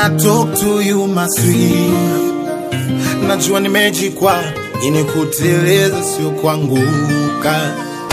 wanna talk to you my sweet najua nimejikwa ini kuteleza sio kuanguka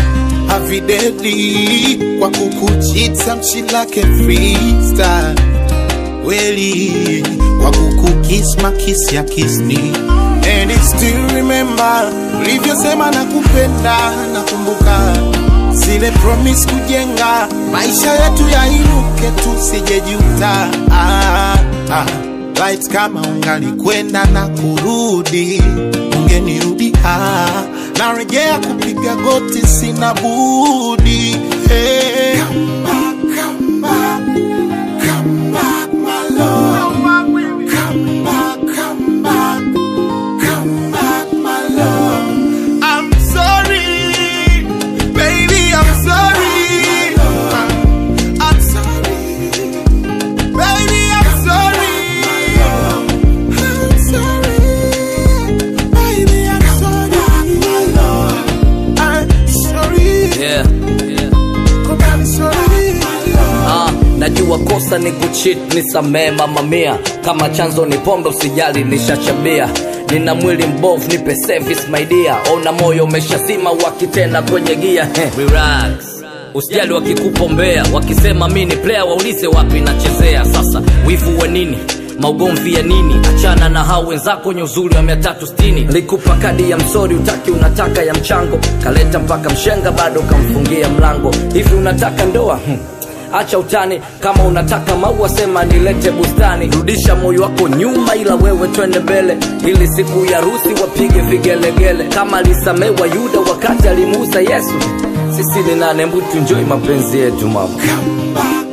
avidedi kwa kukuchita mchilake freestyle weli kwa kukukis makisi ya kisni and I still remember ulivyosema na kupenda nakumbuka zile promise kujenga maisha yetu yainuke tusijejuta ah, ah. Light kama ungalikwenda na kurudi ungenirudi ah, narejea kupiga goti sina budi hey. Come back, come back, come back, my love. Come back, come back, come back, my love. I'm sorry, baby, I'm sorry. I'm sorry, baby, I'm sorry. I'm sorry, baby, I'm sorry. I'm sorry, yeah. I'm sorry. Ah, najua kosa ni kuchit nisamee mama mia kama chanzo ni pombe usijali nishachabia nina mwili mbovu nipe service my dear ona moyo umeshazima wakitena kwenye gia Heh, relax usijali wakikupombea wakisema mi ni player waulize wapi nachezea sasa wivu wa nini maugomvi ya nini achana na hao wenzako wenye uzuri wa mia tatu stini likupa kadi ya msori utaki unataka ya mchango kaleta mpaka mshenga bado kamfungia mlango hivi unataka ndoa hmm. acha utani kama unataka maua sema nilete bustani rudisha moyo wako nyuma ila wewe twende mbele ili siku ya rusi wapige vigelegele kama alisamewa yuda wakati alimuuza yesu sisi ni nane mbutu njoi mapenzi yetu mama Come back,